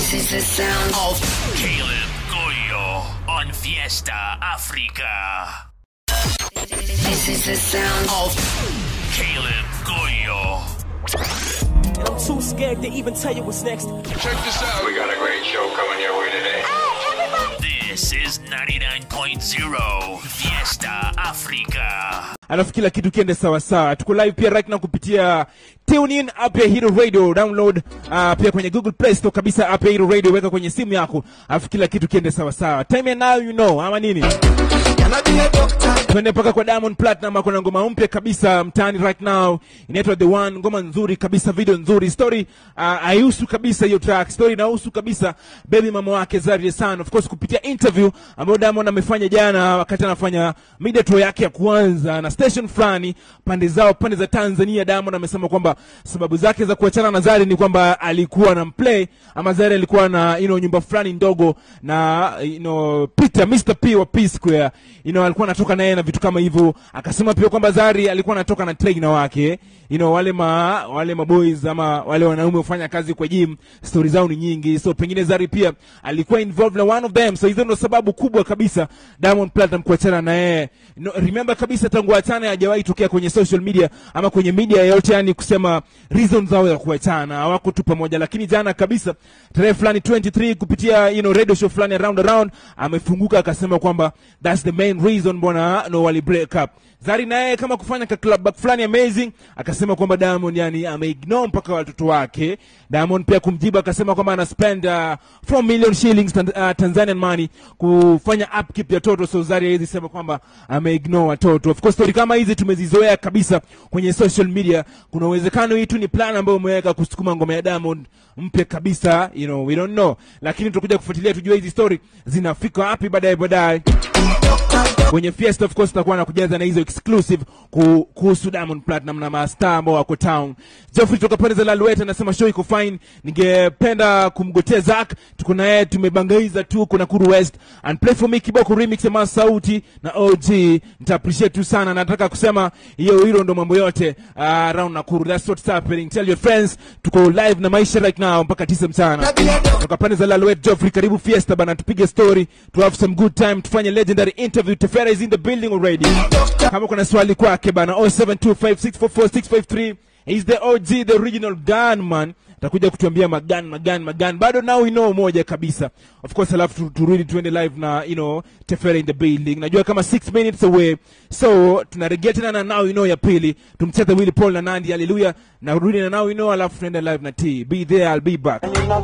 This is the sound of Caleb Goyo on Fiesta Africa. This is the sound of Caleb Goyo. And I'm too scared to even tell you what's next. Check this out. We got a great show coming your way today. This is 99.0 Fiesta Africa. alafu kila kitu kiende sawasawa tuko live pia right now kupitia tunein app ya hero radio download uh, pia kwenye google play store kabisa app ya hero radio weka kwenye simu yako alafu kila kitu kiende sawasawa time ya now you know ama nini twende mpaka kwa diamond platinum kuna ngoma mpya kabisa mtaani right now inaitwa the one ngoma nzuri kabisa video nzuri story uh, haihusu kabisa hiyo track story inahusu kabisa baby mama wake Zari San of course kupitia interview ambayo Diamond amefanya jana wakati anafanya media tour yake ya kwanza na station fulani pande zao pande za Tanzania Diamond amesema kwamba sababu zake za kuachana na Zari ni kwamba alikuwa na mplay ama Zari alikuwa na you know, nyumba fulani ndogo na you know, Peter Mr P wa P Square you know, alikuwa anatoka naye na vitu kama hivyo akasema pia kwamba Zari alikuwa anatoka na trainer wake you know, wale ma wale maboys ama wale wanaume hufanya kazi kwa gym stori zao ni nyingi so pengine Zari pia alikuwa involved na one of them so hizo ndo sababu kubwa kabisa Diamond Platinum kuachana na yeye no, remember kabisa tangu achana hajawahi tokea kwenye social media ama kwenye media yoyote yani kusema reason zao ya kuachana hawako tu pamoja lakini jana kabisa tarehe fulani 23 kupitia you know, radio show fulani around around amefunguka akasema kwamba that's the main reason mbona no wali break up Zari naye kama kufanya ka club back fulani amazing akasema kwamba Diamond yani ameignore mpaka watoto wake. Diamond pia kumjibu akasema kwamba ana spend uh, 4 million shillings tan uh, Tanzanian money kufanya upkeep ya toto, so Zari hawezi sema kwamba ameignore watoto. Of course story kama hizi tumezizoea kabisa kwenye social media. Kuna uwezekano hii tu ni plan ambayo umeweka kusukuma ngoma ya Diamond mpya kabisa, you know, we don't know, lakini tutakuja kufuatilia tujue hizi story zinafika wapi baadaye baadaye kwenye fiesta of course tutakuwa na kujaza na hizo exclusive ku- kuhusu Diamond Platinum na mastaa ambao wako town. Geoffrey toka pande za Lalueta anasema show iko fine, ningependa kumgotea Zack, tuko na yeye tumebangaiza tu, kuna Kuru West and play for me kiboko remix ya Masauti na OG, nita appreciate tu sana. Nataka kusema hiyo hilo ndo mambo yote uh, around Nakuru, that's what's happening. Tell your friends tuko live na maisha right now mpaka tisa mchana toka pande za Laluet. Geoffrey, karibu fiesta bana, tupige story, to have some good time, tufanye legendary interview. Tefera is in the building already. Kama kuna swali kwake bana, 0725644653 He's the OG, the original gunman. Atakuja kutuambia magan magan magan. Bado now we know moja kabisa. Of course alafu tu- turudi tuende live na you know Tefera in the building. Najua kama 6 minutes away. So tunarejea tena na now you know ya pili. Tumcheze Willy Paul na Nandi. Hallelujah. Na rudi na now you know alafu tuende live na T. Be there, I'll be back.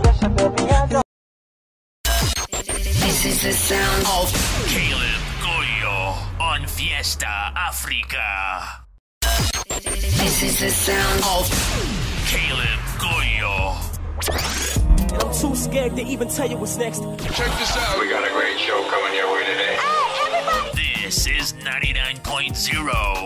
This is the sound of Caleb Goyo on Fiesta Africa. This is the sound of Caleb Goyo. And I'm too scared to even tell you what's next. Check this out. We got a great show coming your way today. This is 99.0